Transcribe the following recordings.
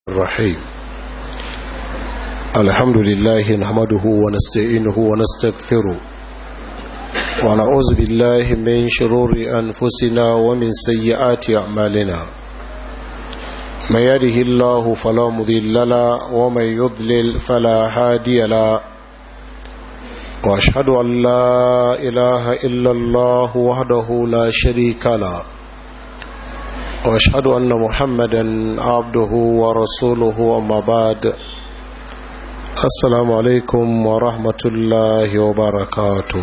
الرحيم الحمد لله نحمده ونستعينه ونستغفره ونعوذ بالله من شرور أنفسنا ومن سيئات أعمالنا من يده الله فلا مضل له ومن يضلل فلا هادي له واشهد ان لا اله الا الله وحده لا شريك له واشهد ان محمدا عبده ورسوله اما بعد السلام عليكم ورحمه الله وبركاته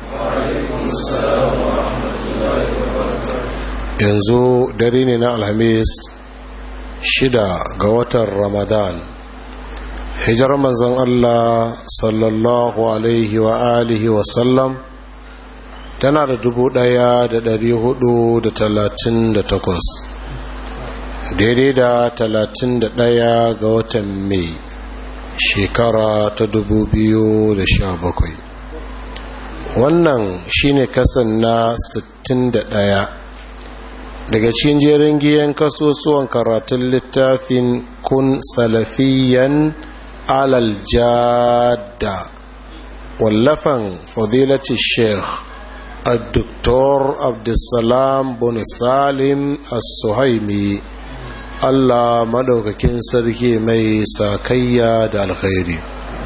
yanzu dare ne na alhamis shida ga watan ramadan hijar manzon allah sallallahu alaihi wa alihi wasallam tana da dubu daya da dari hudu da talatin da takwas daidai da talatin da daya ga watan mai shekara ta dubu biyu da sha bakwai wannan shine kasan na sittin da daya daga cikin jerin giyan kasusuwan karatun littafin kun salafiyan alal jada wallafan fadilati sheikh الدكتور عبد السلام بن سالم السهيمي Allah madaukakin sarki mai sakayya da alkhairi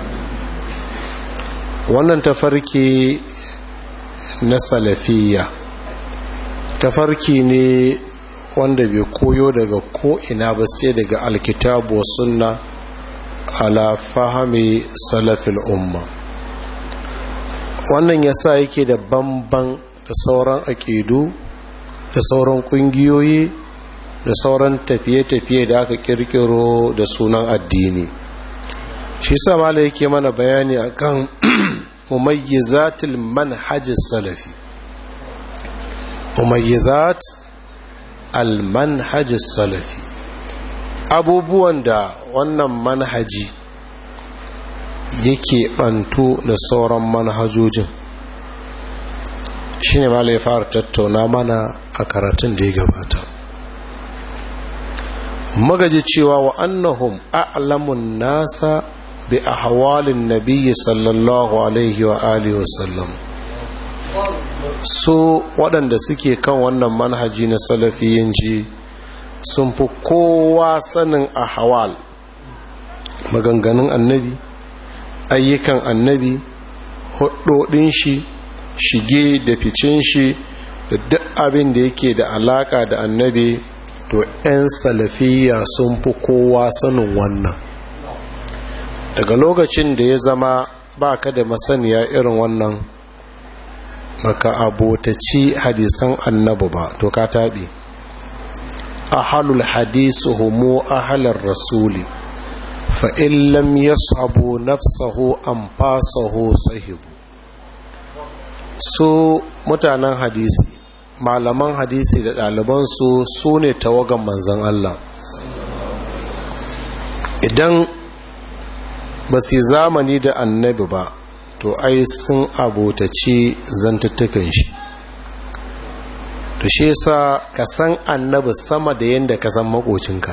wannan tafarki na salafiya tafarki ne wanda bai koyo daga ko'ina ba sai daga alkitabu wa sunna ala fahami salafil umma wannan yasa yake da bamban da sauran aƙidu da sauran ƙungiyoyi da sauran tafiye-tafiye da aka kirkiro da sunan addini shi sa mala yake mana bayani akan mumayyizatul manhajis salafi mumayyizat al-manhajis salafi abubuwan da wannan manhaji yake bantu da sauran manhajojin shine mala ya fara tattauna mana a karatun da ya gabata magaji cewa wa annahum a'lamun nasa bi ahwalin nabiyyi sallallahu alaihi wa alihi wasallam so waɗanda suke kan wannan manhaji na salafiyanci sun fi kowa sanin ahwal maganganun annabi ayyukan annabi hudodin shi shige da ficin shi da duk abin da yake da alaka da annabi to 'yan salafiya sun fi kowa sanin wannan daga lokacin da ya zama ba ka da masaniya irin wannan maka abotaci hadisan annabu ba to ka taɓe ahalul hadisu homo ahalar rasuli fa'in lam ya sabo nafsahu an fasaho sahibu so mutanen hadisi malaman hadisi da ɗalibansu su ne tawagan manzan Allah idan ba su zamani da annabi ba to ai sun abotaci zantattukan shi to shi yasa ka san annabi sama da yadda ka san makocinka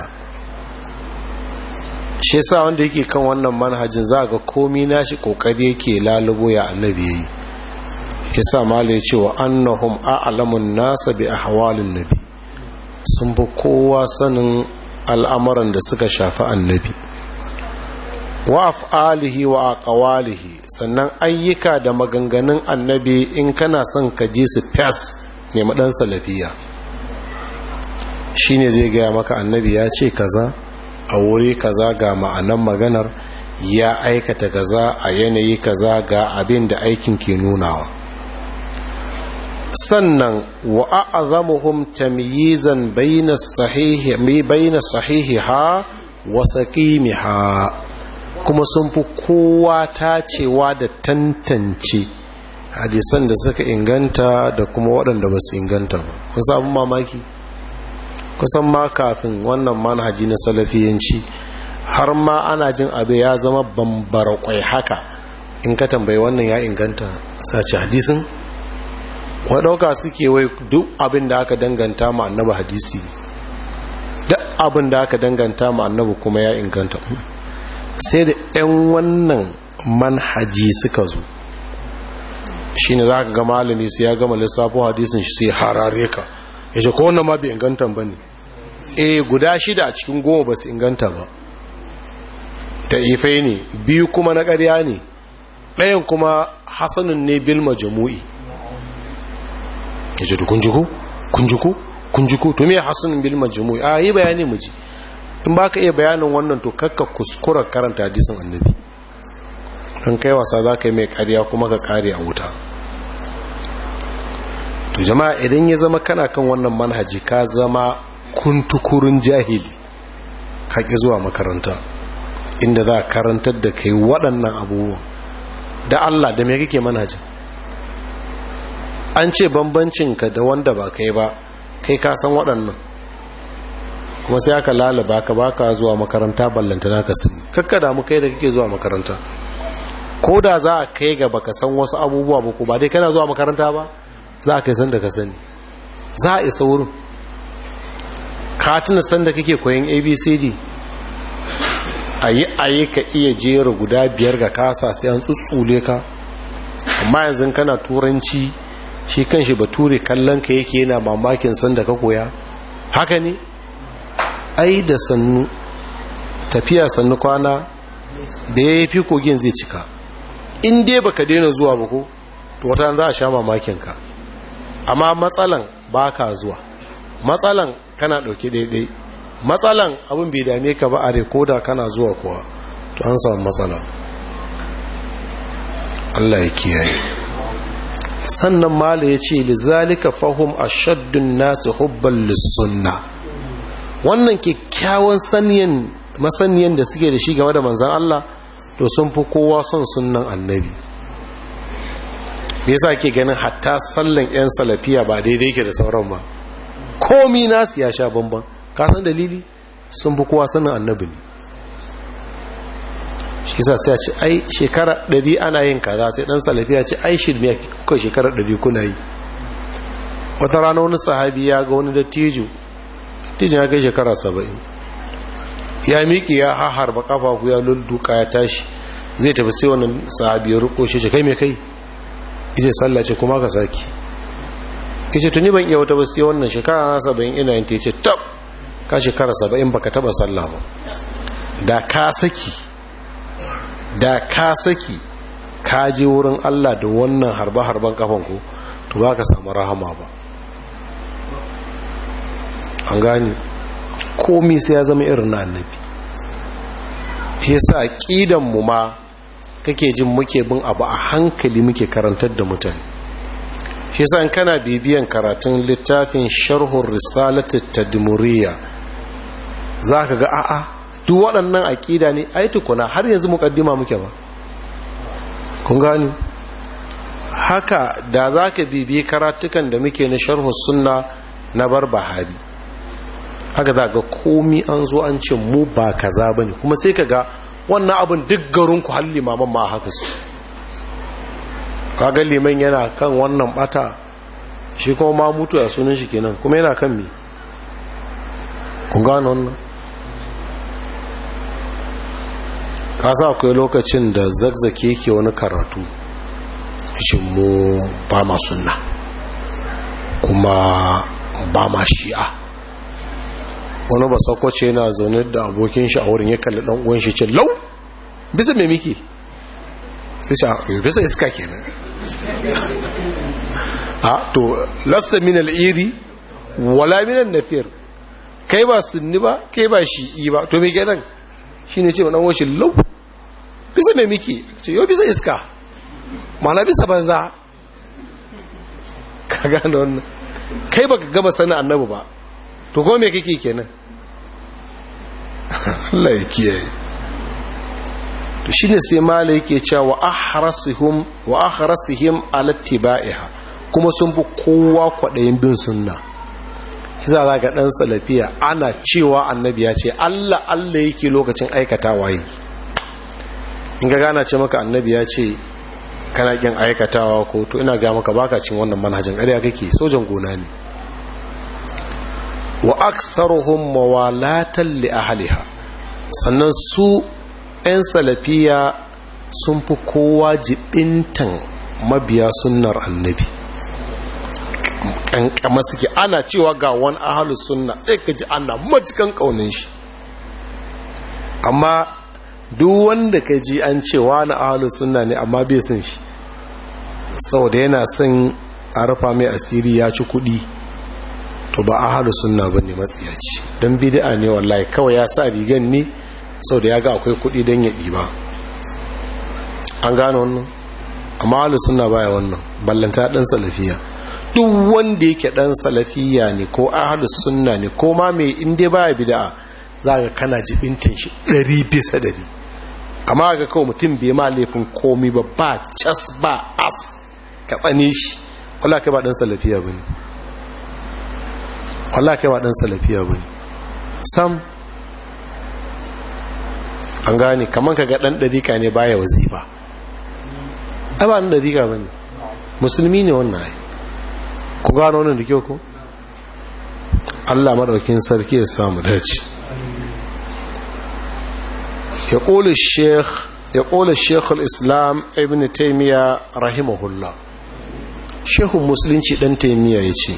shi yasa wanda yake kan wannan manhajin za ga komi nashi kokari yake lalubo ya annabi yayi yasa malai cewa annahum a'lamun nasa bi ahwalin nabi sun fi kowa sanin al'amuran da suka shafi annabi wa af'alihi wa aqwalihi sannan ayyuka da maganganun annabi in kana son ka ji su fas ne madan salafiya shine zai gaya maka annabi ya ce kaza a wuri kaza ga ma'anan maganar ya aikata kaza a yanayi kaza ga abin da aikin ke nunawa sannan wa a'zamuhum tamyizan bayna sahihi mi bayna sahihiha wa saqimiha kuma sun fi kowa tacewa da tantance hadisan da suka inganta da kuma waɗanda ba su inganta ba kun sabon mamaki kusan ma kafin wannan manhaji na salafiyanci har ma ana jin abu ya zama bambara kwai haka in ka tambayi wannan ya inganta sace hadisin wa ɗauka suke wai duk abin da aka danganta ma annaba hadisi duk abin da aka danganta ma annabi kuma ya inganta sai da 'yan wannan manhaji suka zo shi ne za ka ga malami su ya gama lissafo hadisin shi sai harare ka ya ce ko wannan ma bai inganta ba ne e guda shida a cikin goma ba su inganta ba da ifai ne biyu kuma na ƙarya ne ɗayan kuma hasanun ne bil majamu'i ya ce kunjiku kunjiku kunjiku to me hasanun bil majamu'i a yi bayani mu ji in ba ka iya bayanin wannan to kakka kuskura karanta hadisin annabi don kai wasa za ka yi mai ƙarya kuma ka kare a wuta to jama'a idan ya zama kana kan wannan manhaji ka zama kuntukurin jahili ka ƙi zuwa makaranta inda za a karantar da kai waɗannan abubuwan da Allah da me kake manhajin an ce bambancinka da wanda ba kai ba kai ka san waɗannan kuma sai aka lalaba ka baka zuwa makaranta ballanta naka sani kakka damu kai da kake zuwa makaranta ko da za a kai ga baka san wasu abubuwa ba ko ba dai kana zuwa makaranta ba za a kai san da ka sani za a isa wurin ka tuna san da kake koyan abcd a yi ayi ka iya jera guda biyar ga kasa sai an tsutsule ka amma yanzu kana turanci shi kan shi bature kallon ka yake yana mamakin san da ka koya haka ne ai da sannu tafiya sannu kwana da ya fi kogin zai cika in dai baka daina zuwa ba ko to wata za a sha mamakin ka amma matsalan baka zuwa matsalan kana dauke daidai matsalan abin bai dame ka ba a rekoda kana zuwa kuwa to an samu matsala Allah ya kiyaye sannan mala ya ce lizalika fahum ashaddun nasu hubban lissunna wannan kyakkyawan saniyan masaniyan da suke da shi game da manzan Allah to sun fi kowa son sunnan annabi me yasa ke ganin hatta sallan yan salafiya ba daidai yake da sauran ba komi nasu ya sha bamban ka san dalili sun fi kowa sanin annabi ne shi yasa sai a ce ai shekara 100 ana yin kaza sai dan salafiya ce ai shirme kuka shekara 100 kuna yi wata rana wani sahabi ya ga wani dattijo dattijo ya kai shekara saba'in ya miƙi ya harba kafafu ya lulluka ya tashi zai tafi sai wannan sahabi ya ruko shi kai mai kai ije sallace kuma ka saki yace tuni ban iya wata ba sai wannan shekara na saba'in ina yin ta yace tab ka shekara saba'in baka taba sallah ba da ka saki da ka saki ka je wurin Allah da wannan harba-harban kafanku to ba ka samu rahama ba an gani komi sai ya zama irin na annabi shi sa aqidan mu ma kake jin muke bin abu a hankali muke karantar da mutane shi yasa in kana bibiyan karatun littafin sharhur risalatu tadmuriyya zaka ga a'a duk waɗannan aqida ne ai tukuna har yanzu mukaddima muke ba kun gani haka da zaka bibiye karatukan da muke na sharhus sunna na barbahari haka za ga komi an zo an ce mu ba kaza bane kuma sai ka ga wannan abin duk garinku har limaman ma haka su kaga liman yana kan wannan bata shi kuma ma mutu a sunan shi kenan kuma yana kan mi kun gano wannan ka sa akwai lokacin da zagzake ke wani karatu shi mu ba ma sunna kuma ba ma shi'a wani ba sakwace yana zaune da abokin shi a wurin ya kalli dan uwan shi ce lau bisa me miki sai shi a bisa iska kenan a to lassa min al'iri wala min nafir kai ba sunni ba kai ba shi'i ba to me kenan shine ce dan uwan shi lau bisa me miki ce yo bisa iska mana bisa banza ka gane wannan kai baka gaba sanin annabi ba to ko me kake kenan Allah ya kiyaye to shine sai malai yake cewa wa ahrasihum wa ahrasihim ala tibaiha kuma sun fi kowa kwadayin bin sunna shi za ga dan salafiya ana cewa annabi ya ce Allah Allah yake lokacin aikatawa yi in ga gana ce maka annabi ya ce kana kin aikatawa ko to ina ga maka baka cin wannan manhajin ƙarya kake sojan gona ne wa aksaruhum mawalatan li ahliha sannan su 'yan salafiya sun fi kowa jibintan mabiya sunnar annabi kankama suke ana cewa ga wani ahalus sunna sai ka ji ana majikan kaunin shi amma duk wanda ka ji an cewa na ahalus sunna ne amma bai son shi saboda yana son a rufa mai asiri ya ci kudi to ba ahalus sunna ba ne matsiyaci don bid'a ne wallahi kawai ya sa rigan ne saboda ya ga akwai kudi don ya ɗiba an gane wannan amma ahalus sunna baya wannan ballanta ɗan salafiya duk wanda yake dan salafiya ne ko ahlus sunna ne ko ma mai inda baya bid'a zaka kana jibintin shi 100 bisa 100 amma ga kawai mutum bai ma laifin komai ba ba cas ba as ka tsane shi wallahi kai ba dan salafiya bane wallahi kai ba dan salafiya bane sam an gane kaman kaga dan dariƙa ne baya wazifa ai ba dan dariƙa bane musulmi ne wannan ai ku gano wannan da kyau ko Allah madaukin sarki ya samu dace ya ƙoli sheikh ya ƙoli sheikh al-islam ibn taymiya rahimahullah shehun musulunci dan taymiya yace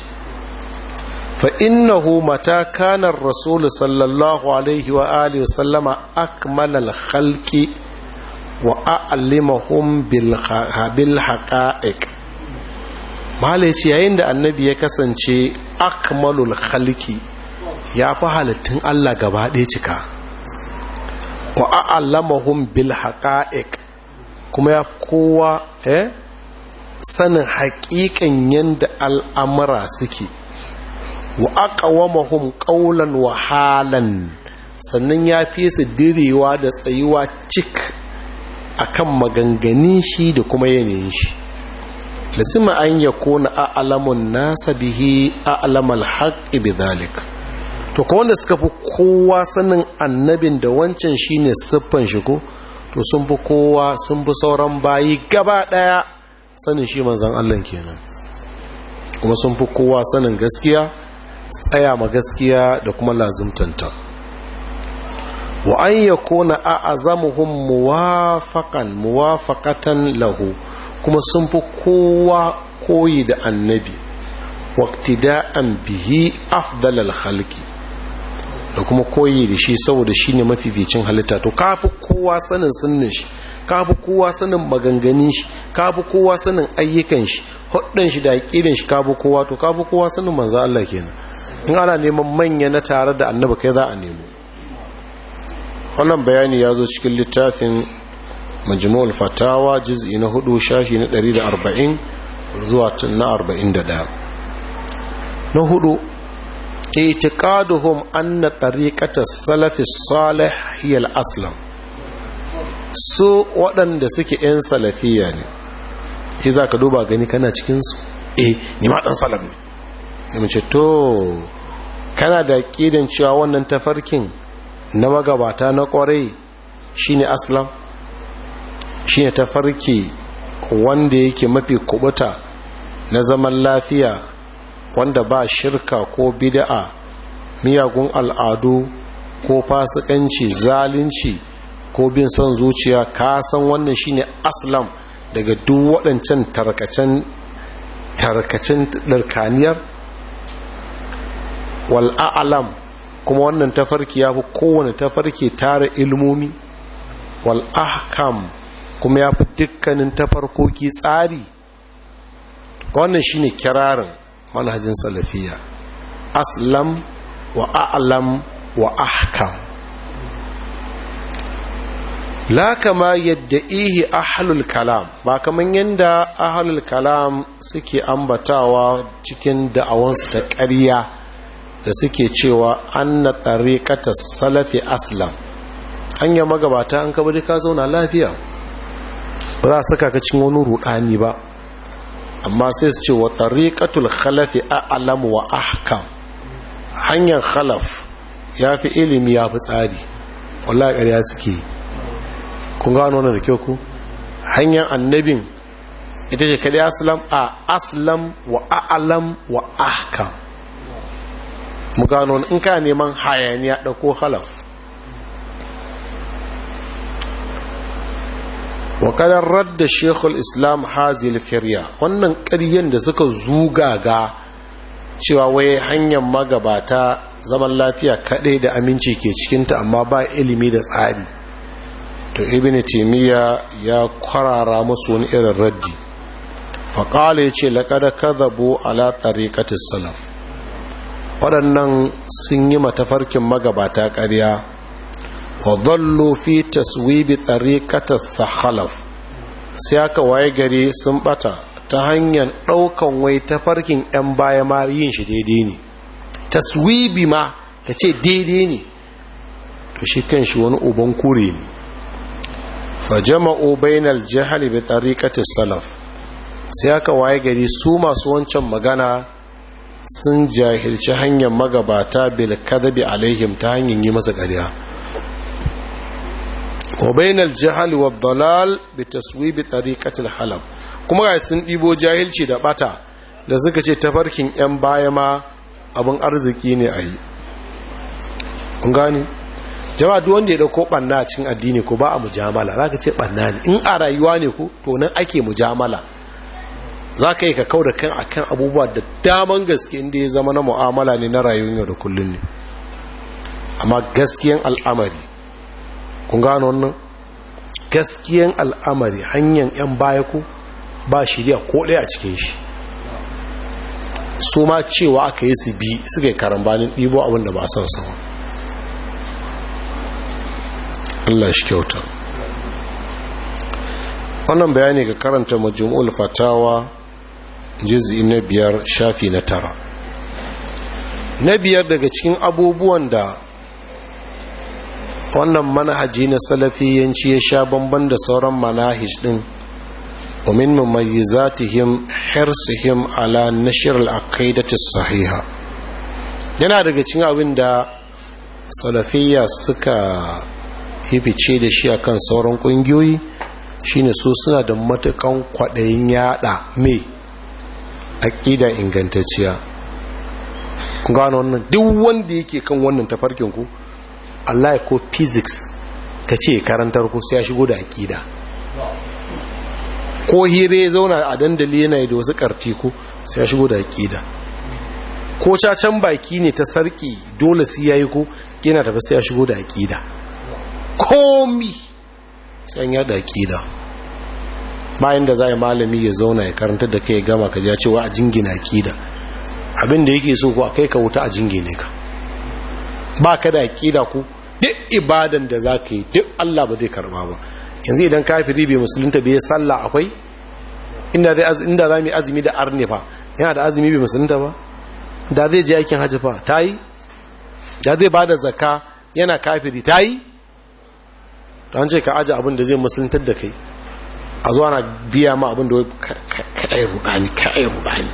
fa innahu mata kana ar-rasul sallallahu alaihi wa alihi wa sallama akmala al-khalqi wa a'limahum bil haqa'iq malai ce yayin da annabi ya kasance akmalul khaliki ya fi halittun Allah gaba ɗaya cika wa a'allamahum bil haqa'iq kuma ya kowa eh sanin haƙiƙan yanda al'amura suke wa aqawamahum qawlan wa halan sannan ya fi su direwa da tsayuwa cik akan maganganin shi da kuma yanayin shi lasima an ya kona a'alamun nasa bihi a'alamal haƙi bi zalik to ko wanda suka fi kowa sanin annabin da wancan shine siffan shi ko to sun fi kowa sun fi sauran bayi gaba ɗaya sanin shi manzan Allah kenan kuma sun fi kowa sanin gaskiya tsaya ma gaskiya da kuma lazimtanta wa an ya kona a'azamuhum muwafaqan muwafaqatan lahu kuma sun fi kowa koyi da annabi waktida'an bihi afdalal halki da kuma koyi da shi saboda shi ne mafificin halitta to kafi kowa sanin sunnin shi kafi kowa sanin maganganin shi kafi kowa sanin ayyukan shi hudun shi da aƙidan shi kafi kowa to kafi kowa sanin manzo Allah kenan in ana neman manya na tare da annabi kai za a nemo wannan bayani ya zo cikin littafin majmu'ul fatawa juz'i na hudu shafi na 140 zuwa na 41 na hudu itiqaduhum anna tariqata salafi salih hiya al-aslam su waɗanda suke yan salafiya ne shi za ka duba gani kana cikinsu eh ni ma ɗan salaf ne ya mace to kana da ƙidan cewa wannan tafarkin na magabata na ƙwarai shine aslam shine tafarki wanda yake mafi kubuta na zaman lafiya wanda ba shirka ko bid'a miyagun al'adu ko fasikanci zalunci ko bin son zuciya ka san wannan shine aslam daga duk waɗancan tarkacen tarkacen ɗarkaniyar wal'a'alam kuma wannan tafarki ya fi kowane tafarki tara ilmomi wal'ahkam kuma ya fi dukkanin tafarkoki tsari wannan shine kirarin manhajin salafiya aslam wa a'lam wa ahkam la kama yadda ihi ahlul kalam ba kaman yadda ahlul kalam suke ambatawa cikin da'awansu ta ƙarya da suke cewa anna tariqata salafi aslam hanya magabata an kabari ka zauna lafiya ba za saka ka cin wani rudani ba amma sai su ce wa tariqatul khalafi a'lam wa ahkam hanyar khalaf ya fi ilimi ya fi tsari wallahi ƙarya suke kun gano wannan da kyau ku hanyar annabin ita ce kadai aslam a aslam wa a'lam wa ahkam mu gano in ka neman hayaniya ɗauko halaf wa kadar radda shekul islam hazil firya wannan ƙaryen da suka zuga ga cewa wai hanyar magabata zaman lafiya kaɗai da aminci ke cikinta amma ba ilimi da tsari to ibn taimiyya ya kwarara musu wani irin raddi faƙala ya ce laƙada kazabo ala tariƙatis salaf waɗannan sun yi matafarkin magabata ƙarya wa zallo fi taswibi tariƙatis sahalaf sai aka waye gari sun ɓata ta hanyar ɗaukan wai tafarkin 'yan baya ma yin shi daidai ne taswibi ma ka ce daidai ne to shi kan shi wani uban kure ne fajama'u bainal jahali bi tariqati salaf sai aka waye gari su masu wancan magana sun jahilci hanyar magabata bil kadabi alaihim ta hanyar yi masa ƙarya wa bainal jahali wa dalal bi taswibi tariqati halab kuma ga sun ɗibo jahilci da bata da suka ce tafarkin yan baya ma abin arziki ne a yi kun gani jama'a duk wanda ya dauko banna a cikin addini ko ba a mujamala zaka ce banna ne in a rayuwa ne ko to nan ake mujamala zaka yi ka kauda kan akan abubuwa da daman gaske inda ya zama na mu'amala ne na rayuwar yau da kullun ne amma gaskiyan al'amari kun gano wannan gaskiyan al'amari hanyar yan baya ko ba shirya ko ɗaya a cikin shi su ma cewa aka yi su bi suka yi karambanin ɗibo abinda ba son sama Allah shi kyauta wannan bayani ga karanta majmu'ul fatawa juz'i na biyar shafi na tara na biyar daga cikin abubuwan da wannan manhaji na salafiyanci ya sha bamban da sauran manahij din ومن مميزاتهم حرصهم على نشر العقيدة الصحيحة yana daga cikin abin da salafiyya suka yi fice da shi akan sauran kungiyoyi shine su suna da matukan kwaɗayin yada mai aƙida ingantacciya kun gano wannan duk wanda yake kan wannan tafarkin ku Allah ko physics ka ce karantar ku sai ya shigo da aƙida ko hire ya zauna a dandali yana da wasu karti ko sai ya shigo da aƙida ko cacan baki ne ta sarki dole sai yayi ko yana tafi sai ya shigo da aƙida komi sai an yada aƙida bayan da za a malami ya zauna ya karanta da kai gama ka ja cewa a jingina aƙida abin da yake so ko a kai ka wuta a jingine ka ba ka da aƙida ku duk ibadan da za ka yi duk Allah ba zai karba ba yanzu idan kafiri bai musulunta bai sallah akwai inda zai inda za mu azumi da arne fa yana da azumi bai musulunta ba da zai je aikin hajji fa tayi da zai bada zakka yana kafiri tayi to an ce ka aje abin da zai musuluntar da kai a zuwa na biya ma abin da kai rudani kai rudani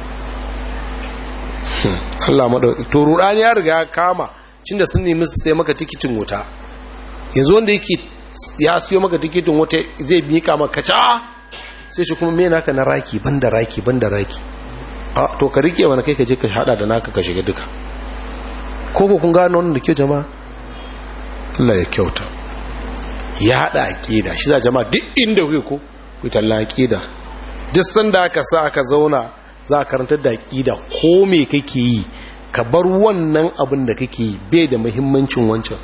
Allah madauki to rudani ya riga ya kama cinda sun nemi su sai maka tikitin wuta yanzu wanda yake ya siyo maka tikitin wata zai miƙa maka ca sai shi kuma mena ka na raki banda raki banda raki a to ka rike wani kai ka je ka hada da naka ka shiga duka ko ko kun gano wannan da kyau jama'a Allah ya kyauta ya hada aqida shi za jama'a duk inda kuke ko ku talla aqida duk sanda aka sa aka zauna za ka karantar da aqida ko me kake yi ka bar wannan abin da kake yi bai da muhimmancin wancan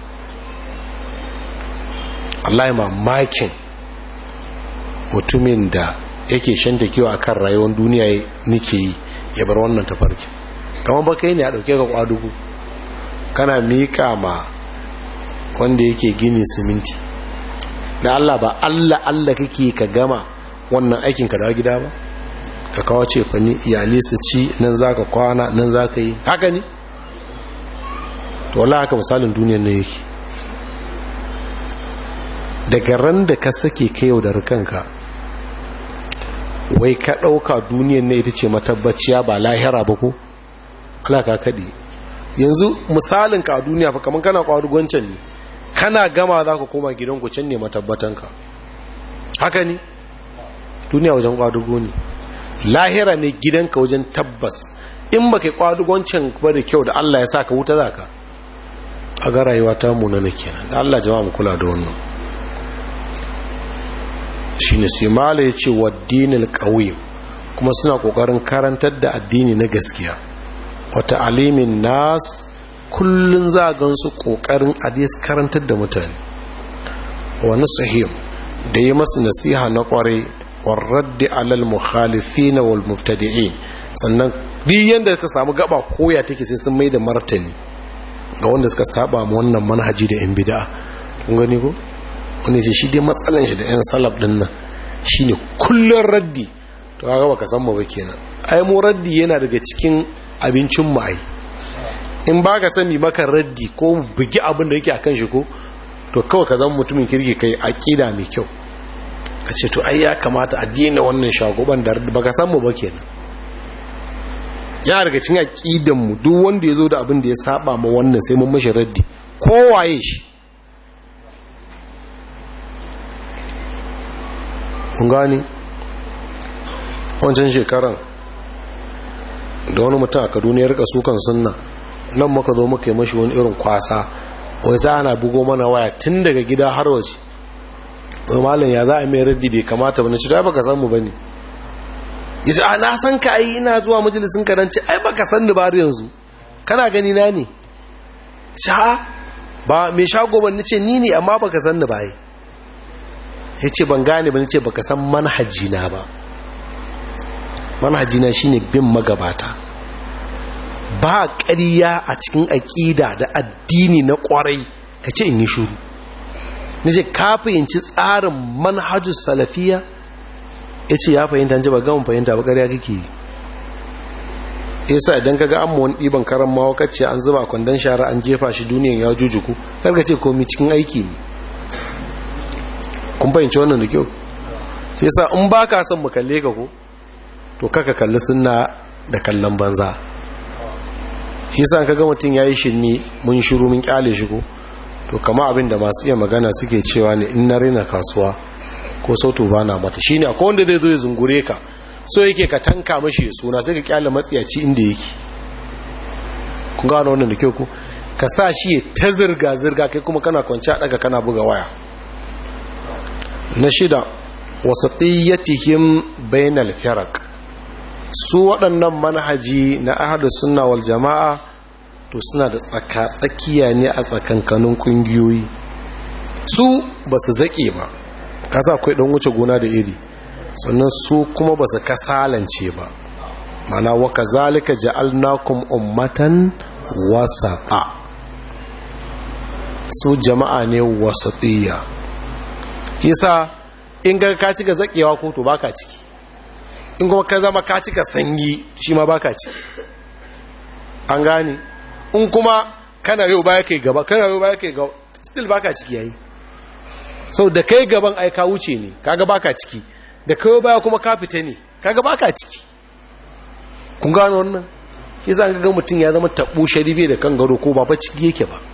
Allah ya mamakin mutumin da yake shanta kiwa a kan rayuwar duniya nike yi ya bar wannan tafarki kamar baka yi ne a ɗauke ka kwadugu kana miƙa ma wanda yake gini siminti da Allah ba Allah Allah kake ka gama wannan aikin ka dawo gida ba ka kawo ce fa ni iyali su ci nan za ka kwana nan za ka yi haka ne to wala haka misalin duniyar ne yake daga ran da ka sake ka yau da kanka wai ka ɗauka duniyan ne ita ce matabbaciya ba lahira ba ko ala ka kaɗe yanzu misalin ka a duniya fa kamar kana ƙwarugoncan ne kana gama za ka koma gidanku can ne matabbatanka haka ne duniya wajen ƙwarugo ne lahira ne gidanka wajen tabbas in ba kai kwadugoncin ba da kyau da Allah ya sa ka wuta za ka a ga rayuwa ta munana kenan da Allah jama'a mu kula da wannan shi ne sai mala ya ce wa dinil ƙauye kuma suna ƙoƙarin karantar da addini na gaskiya wata alimin nas kullum za a gansu ƙoƙarin adis karantar da mutane wani sahim da yi masu nasiha na ƙwarai warraddi alal mukhalifina wal mubtadi'in sannan duk yanda ka samu gaba koya take sai sun mai da martani ga wanda suka saba ma wannan manhaji da yan bid'a kun gani ko wani ce shi dai matsalan shi da yan salaf din nan shine kullun raddi to kaga baka san mu ba kenan ai mu raddi yana daga cikin abincin mu ai in baka san mi maka raddi ko bugi abin da yake akan shi ko to kawai ka zama mutumin kirki kai aqida mai kyau ka ce to ai ya kamata a daina wannan shagoban da baka san mu ba kenan ya daga cikin aqidan mu duk wanda yazo da abin da ya saba ma wannan sai mun mashi raddi kowaye shi kun gani wancan shekaran da wani mutum a kaduna ya rika sukan sunna nan muka zo muka yi mashi wani irin kwasa wai za ana bugo mana waya tun daga gida har waje wai malam ya za a mai raddi bai kamata ba na ci ai baka san mu bane yace a na san ka ai ina zuwa majalisin ka dan ce ai baka san ni ba yanzu kana gani na ne sha ba mai shago ban nace ni ne amma baka san ni ba ai yace ban gane ba nace baka san manhaji na ba manhaji na shine bin magabata ba ƙarya a cikin aƙida da addini na ƙwarai ka ce in yi shuru nace ka fahimci tsarin manhajus salafiya ya ce ya fahimta ji ba gama fahimta ba ƙarya kake yi yasa idan ka ga an wani ɗiban karan mawakacce an zuba kwandon shara an jefa shi duniyan ya jujuku karka ce komi cikin aiki ne kun fahimci wannan da kyau sai yasa in ba ka son mu kalle ka ko to kaka kalli sunna da kallon banza yasa ka ga mutum ya yi shirme mun shiru mun kyale shi ko to kama abin da masu iya magana suke cewa ne in na rina kasuwa ko sautu ba na mata shine akwai wanda zai zo ya zungure ka so yake ka tanka mashi suna sai ka kyale matsiyaci inda yake kun gano wannan da kyau ku ka sa shi ya ta zirga zirga kai kuma kana kwanci a daga kana buga waya na shida wasatiyyatihim bainal firaq su waɗannan manhaji na ahadu sunna wal jama'a to suna da tsaka tsakiya ne a tsakankanin kungiyoyi su ba su zaƙe ba kasa akwai ɗan wuce gona da iri sannan su kuma ba su kasalance ba mana waka zalika ja'alnakum ummatan wasaqa su jama'a ne wasatiyya yasa in ga ka cika zakewa ko to baka ciki in kuma ka zama ka cika sanyi shi ma baka ciki an gane in kuma kana yau baya kai gaba kana yau baya kai gaba still baka ciki yayi sau da kai gaban ai ka wuce ne kaga baka ciki da kai baya kuma ka fita ne kaga baka ciki kun gano wannan shi za ga mutum ya zama taɓo sharibe da kan gado ko ba fa ciki yake ba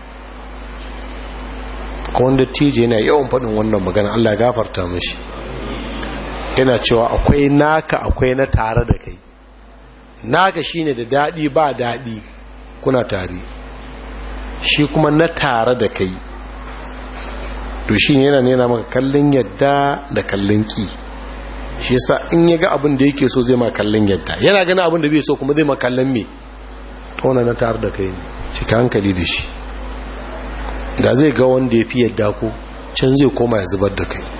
ko wanda tije yana yawan faɗin wannan magana Allah ya gafarta mishi yana cewa akwai naka akwai na tare da kai naka shine da daɗi ba daɗi kuna tare shi kuma na tare da kai to shi yana nena maka kallon yadda da kallon ki shi yasa in ya ga abin da yake so zai ma kallon yadda yana gani abin da bai so kuma zai ma kallon me tona na tare da kai ne cika hankali da shi da zai ga wanda ya fi yadda ko can zai koma ya zubar da kai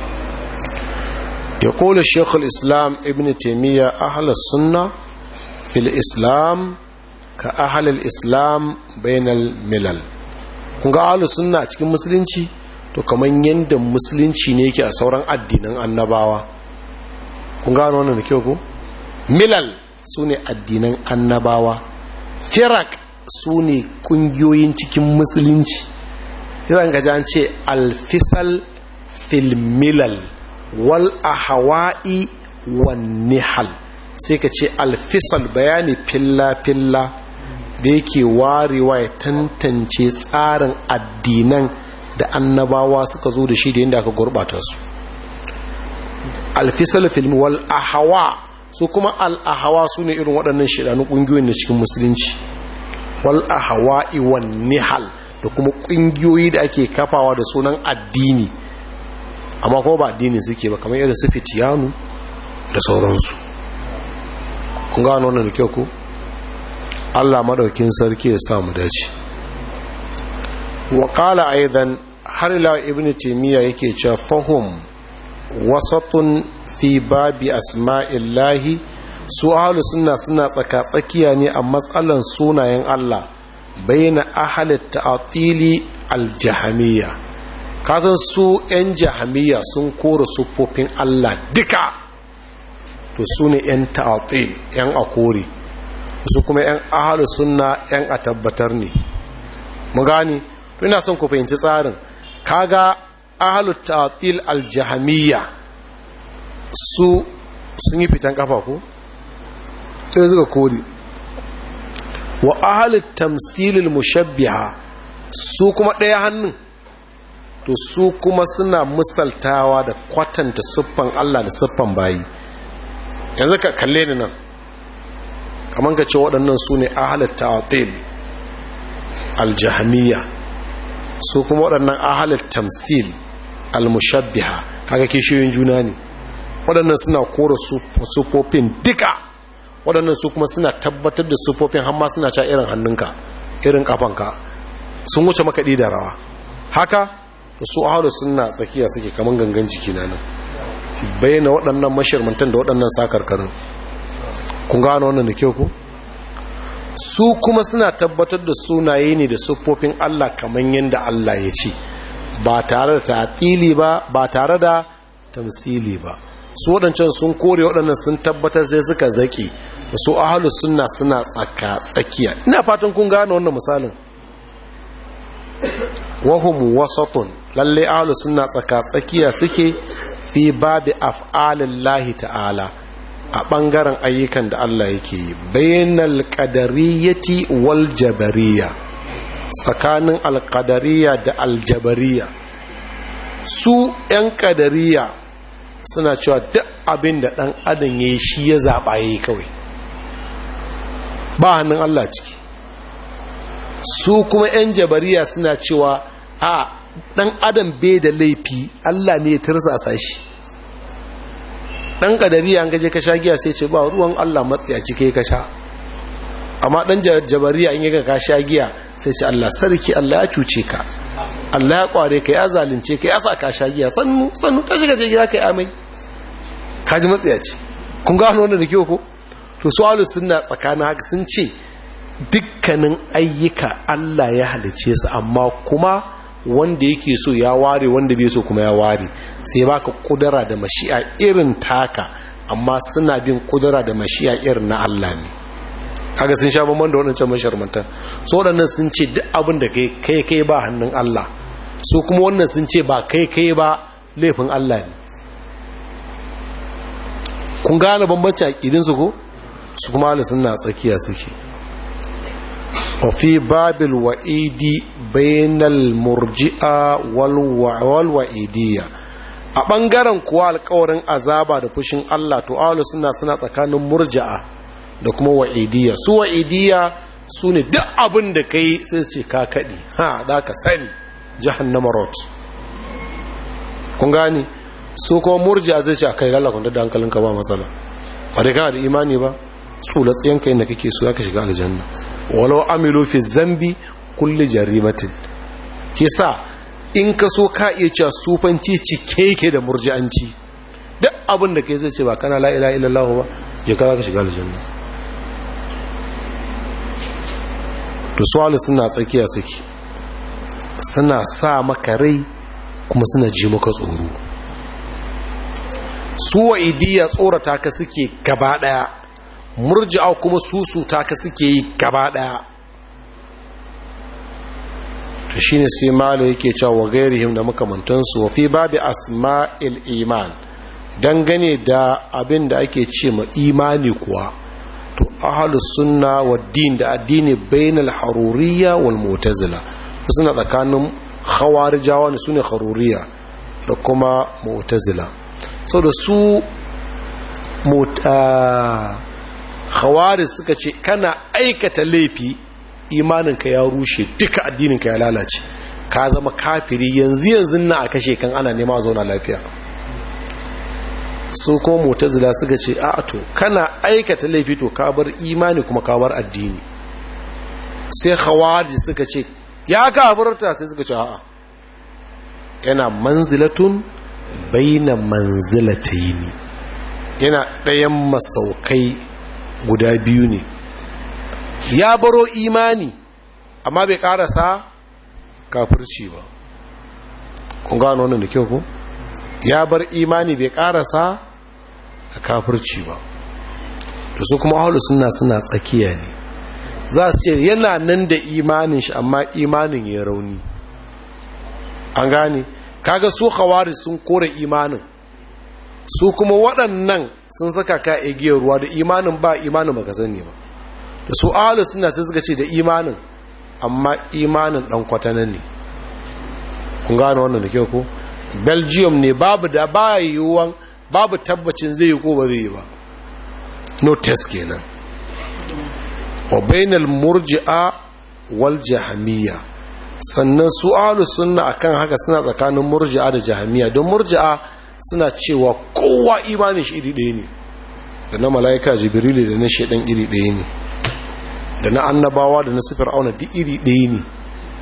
ya kola shekul islam ibn taimiyya ahalar sunna fil islam ka ahalar islam bainal milal kun ga ahalar sunna a cikin musulunci to kamar yadda musulunci ne yake a sauran addinan annabawa kun gano wannan da kyau ku milal su ne addinan annabawa firak su ne kungiyoyin cikin musulunci zan gaji an ce alfisal filmilal wal ahawa'i wan nihal sai ka ce alfisal bayani filla-filla da yake warewa ya tantance tsarin addinan da annabawa suka zo da shi da yadda aka gurbata su alfisal filmi wal ahawa su kuma al'ahawa su ne irin waɗannan shidanun ƙungiyoyin da cikin musulunci wal ahawa'i wan nihal da kuma ƙungiyoyi da ake kafawa da sunan addini amma kuma ba addini suke ba kamar irin su fitiyanu da sauransu kun gano wannan da kyau ku Allah madaukin sarki ya sa mu dace wa qala aidan har ila ibnu taymiya yake cewa fahum wasatun fi babi asma'illahi su ahlus sunna suna tsaka tsakiya ne a matsalan sunayen Allah baina ahli ta'tili al-jahmiyya kasan su yan jahmiyya sun kora sufofin Allah duka to su ne yan ta'til yan akori su kuma yan ahalu sunna yan a tabbatar ne mu gani ina son ku fahimci tsarin kaga ahalu ta'til aljahamiyya su sun yi fitan kafa ko sai suka kori wa ahalu tamsilil mushabbiha su kuma ɗaya hannun to su kuma suna misaltawa da kwatanta siffan Allah da siffan bayi yanzu ka kalle ni nan kamar ka ce waɗannan su ne ahalar ta'atil aljahamiya su kuma waɗannan ahalar tamsil almushabbiha kaga kishiyoyin juna ne waɗannan suna kora sufofin duka waɗannan su kuma suna tabbatar da sufofin hamma suna ca irin hannunka irin kafanka sun wuce makaɗi da rawa haka da su ahalar suna tsakiya suke kamar gangan jiki na nan bayyana waɗannan mashirmantan da waɗannan sakarkarin kun gano wannan da kyau ku su kuma suna tabbatar da sunaye ne da siffofin Allah kamar yadda Allah ya ce ba tare da tatili ba ba tare da tamsili ba su waɗancan sun kore waɗannan sun tabbatar sai suka zaki da su ahalus sunna suna tsaka tsakiya ina fatan kun gano wannan misalin wahum wasatun lalle ahalus sunna tsaka tsakiya suke fi babi af'alillahi ta'ala a ɓangaren ayyukan da Allah yake yi bainal qadariyyati wal jabariyya tsakanin alqadariyya da aljabariya su yan qadariya suna cewa duk abin da ɗan adam yayi shi ya zaɓa yayi kawai ba hannun Allah ciki su kuma yan jabariya suna cewa a ɗan adam bai da laifi Allah ne ya tirsasa shi dan kadari an gaje ka sha giya sai ce ba ruwan Allah matsiyaci kai ka sha amma dan jabariya in yaga ka sha giya sai ce Allah sarki Allah ya cuce ka Allah ya kware ka ya zalunce ka ya sa ka sha giya sannu sannu ta shiga gida kai amai ka ji matsiyaci kun ga wannan da kyau ko to su ahlus sunna tsakanin haka sun ce dukkanin ayyuka Allah ya halice su amma kuma wanda yake so ya ware wanda bai so kuma ya ware sai baka kudura da mashi'a irin taka amma suna bin kudura da mashi'a irin na Allah ne kaga sun sha bamban da waɗancan masharmantan so waɗannan sun ce duk abin da kai kai kai ba hannun Allah su kuma wannan sun ce ba kai kai ba laifin Allah ne kun gane bambanci a ƙidinsu ko su kuma Allah suna tsakiya suke وفي باب الوعيد بين المرجئة والوعيدية a ɓangaren kuwa alkawarin azaba da fushin Allah to awalu suna suna tsakanin murja'a da kuma wa'idiyya su wa'idiyya su ne duk abin da ka yi sai ce ka kaɗi ha da ka sani jahannama rot kun gani su kuma murja'a zai ce a kai lalakon da hankalinka ba matsala ba dai kana da imani ba tsula tsiyanka inda kake so ya ka shiga aljanna walau amilu fi zambi kulli jarimatin kisa in ka so ka iya cewa sufanci cike yake da murji'anci duk abin da kai zai ce ba kana la ilaha illallah ba je ka ka shiga aljanna to suwalu suna tsakiya suke suna sa maka rai kuma suna ji maka tsoro su wa'idiyya tsorata ka suke gaba daya murji'a kuma susuta ka suke yi gaba daya to shine sai malo yake cewa wa gairihim da makamantansu wa fi babi asma'il iman dangane da abin da ake ce ma imani kuwa to ahlus sunna wa din da addini bainal haruriyya wal mu'tazila suna tsakanin khawarijawa ne sune haruriyya da kuma mu'tazila so da su mota hawari suka ce kana aikata laifi imaninka ya rushe duka addininka ya lalace ka zama kafiri yanzu yanzu na a kashe kan ana nema a zauna lafiya su ko mutazila suka ce a to kana aikata laifi to ka bar imani kuma ka bar addini sai hawari suka ce ya kafirta sai suka ce a'a yana manzilatun baina manzilataini yana ɗayan masaukai guda biyu ne ya baro imani amma bai ƙarasa kafirci ba kun gano wannan da kyau ku ya bar imani bai ƙarasa a kafirci ba da su kuma ahalu suna suna tsakiya ne za su ce yana nan da imanin shi amma imanin ya rauni an gane kaga su hawari sun kore imanin su kuma waɗannan sun saka ka igiyar ruwa da imanin ba imanin baka sani ba da su ahalu suna sai suka ce da imanin amma imanin ɗan kwatana ne kun gane wannan da kyau ko belgium ne babu da ba yiwuwan babu tabbacin zai yi ko ba zai yi ba no test kenan wa bainal murji'a wal jahamiyya sannan su ahlus sunna akan haka suna tsakanin murji'a da jahamiyya don murji'a suna cewa kowa imanin shi iri ɗaya ne da na mala'ika jibrilu da na shaidan iri ɗaya ne da na annabawa da na sifir auna duk iri ɗaya ne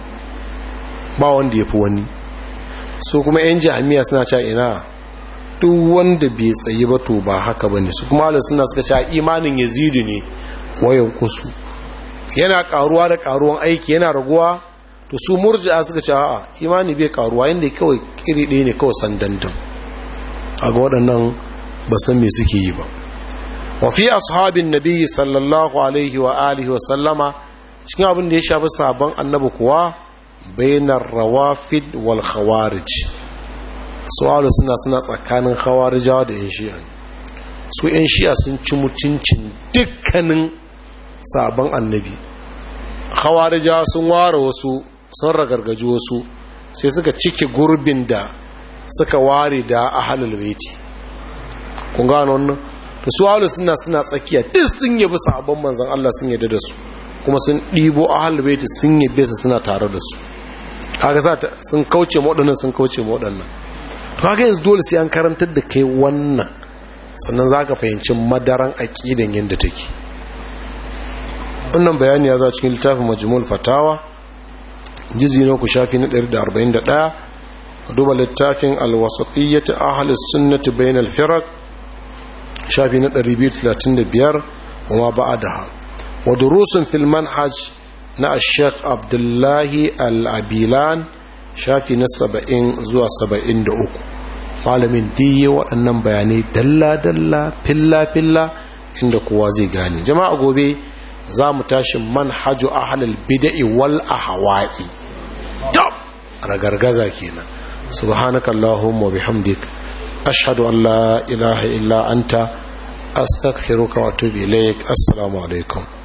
ba wanda ya fi wani su kuma 'yan jami'a suna cewa ina duk wanda bai tsayi ba to ba haka ba ne su kuma ala suna suka cewa imanin yazidu ne wayan kusu yana karuwa da karuwan aiki yana raguwa to su murji'a suka cewa a imani bai karuwa yadda kawai kiri ɗaya ne kawai sandandan a ga waɗannan ba san me suke yi ba wa fi ashabin nabi sallallahu alaihi wa alihi wa sallama cikin abin da ya shafi sabon annabi kuwa bainar rawafid wal khawarij su'alu suna suna tsakanin khawarijawa da yan shi'a su yan shi'a sun ci mutuncin dukkanin sabon annabi khawarijawa sun ware wasu sun ragargaji wasu sai suka cike gurbin da suka ware da ahalul baiti kun gano wannan da su ahalu suna suna tsakiya duk sun yabi sabon manzan Allah sun yadda da su kuma sun ɗibo ahalul baiti sun yabe su suna tare da su kaga sa sun kauce waɗannan sun kauce waɗannan to kaga yanzu dole sai an karantar da kai wannan sannan zaka fahimci madaran aqidan yanda take wannan bayani ya zo cikin littafin majmu'ul fatawa jizi na ku shafi na 141 duba littafin alwasatiyyati ahli sunnati bainal firaq shafi na 235 kuma ba'daha wa durusun fil manhaj na ashek abdullahi al'abilan shafi na saba'in zuwa saba'in da uku malamin diye waɗannan bayanai dalla-dalla filla-filla inda kowa zai gane jama'a gobe za mu tashi manhaju ahalal bida'i wal ahawa'i dab ragargaza kenan subhanaka allahumma bihamdik ashhadu an la ilaha illa anta astaghfiruka wa atubu ilaik assalamu alaikum